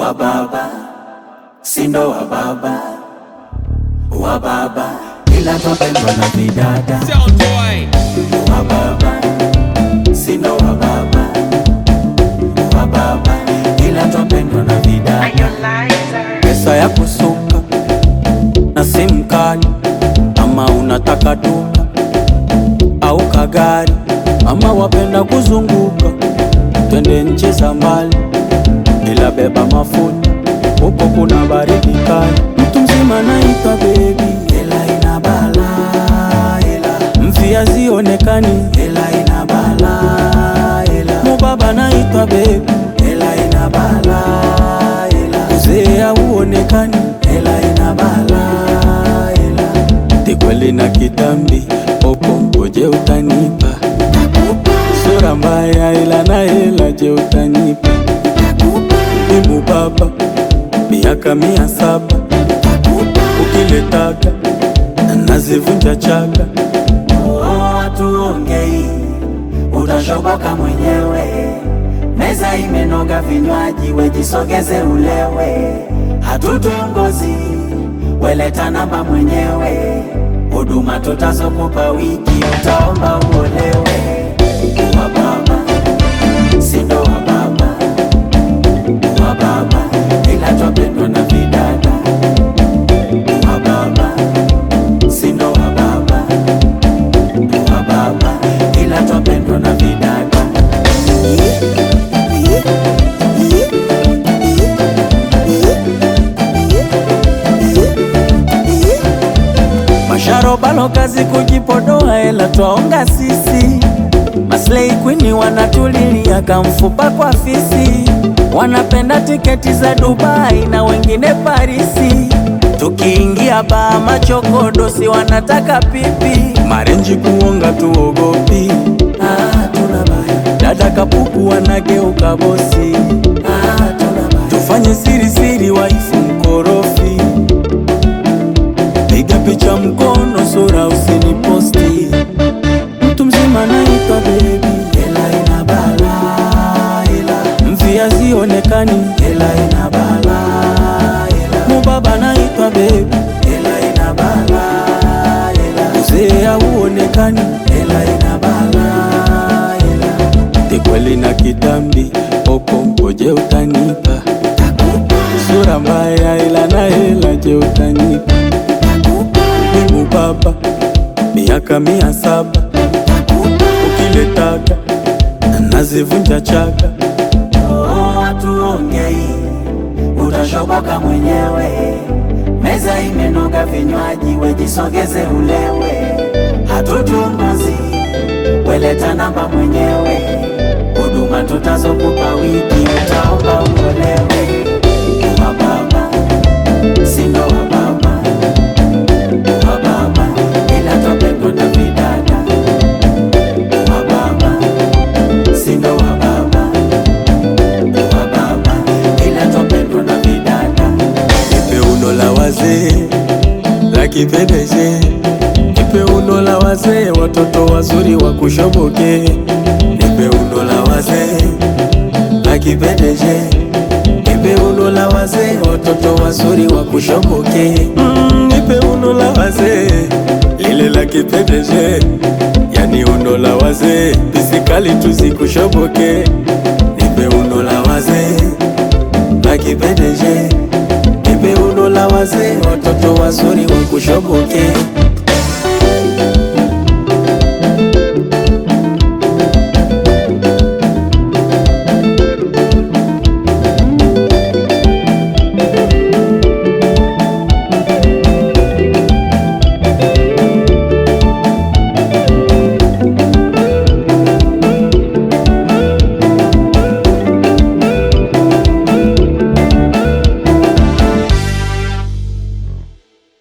wa baba, sindo wa baba, wa baba, ila twapendwa na vidada Sound boy. wa baba, sindo wa baba, wa baba, ila twapendwa na vidada pesa ya kusuka na simu kali, ama unataka duka au kagari, ama wapenda kuzunguka, twende nchi za mbali, ila beba mafuta, huko kuna baridi kali. Mtu mzima naitwa bebi, ila ina bala, ila mfia zionekani, ila ina bala, ila mubaba naitwa bebi, ila ina bala, ila uzee hauonekani, ila ina bala, ila tikweli na kitambi, opo ngoje utanipa sura mbaya, ila na hela, je utanipa Imu baba miaka mia saba ukiletaka nazivunja chaka. Tuongei utashoboka mwenyewe, meza imenoga, vinywaji wejisogeze ulewe, hatutongozi weleta namba mwenyewe, huduma tutazokupa wiki utaomba uolewe. Wa baba sindo wa baba wa baba ila twapendwa na vidada wa baba sindo wa baba wa baba ila twapendwa na vidada masharobalo kazi kujipodoa ela twaonga sisi Maslay Queen wanatulilia kamfupa kwa fisi, wanapenda tiketi za Dubai na wengine Parisi. Tukiingia baa machokodosi wanataka pipi, marenji kuonga tuogopi. Ah, tuna baya. Dada kapuku wanageuka bosi. Ah, tuna baya. Tufanye siri siri waifu mkorofi, piga picha mkono sura usiniposti mtu mzima naitwa bebi, ela ina bala, ela mvia zionekani, ela ina bala, ela mubaba naitwa bebi, ela ina bala, ela uzee hauonekani, ela ina bala, ela tikweli na kitambi, opo ngoje utanipa sura mbaya, ila na hela, je utanipa Imu baba miaka mia saba ukiletaka nazivunja chaka. Tuongei utashoboka mwenyewe, meza imenoga, vinywaji wejisogeze ulewe, hatutunguzi weleta namba mwenyewe, huduma tutazokupa wiki utaomba uolewe. Wa baba sindo wa baba wa baba ila twapendwa na vidada wa baba sindo wa baba wa baba ila twapendwa na vidada ipe uno la wazee la kipedeje ipe uno la wazee watoto wazuri wa kushoboke ipe uno la wazee la kipedeje Nipe uno la wazee, watoto wazuri wa kushoboke. Mm, nipe uno la wazee, lile la kipendeje, yani uno la wazee, pisikali tuzikushoboke. Nipe uno la wazee, la kipendeje, nipe uno la wazee, watoto wazuri wa kushoboke.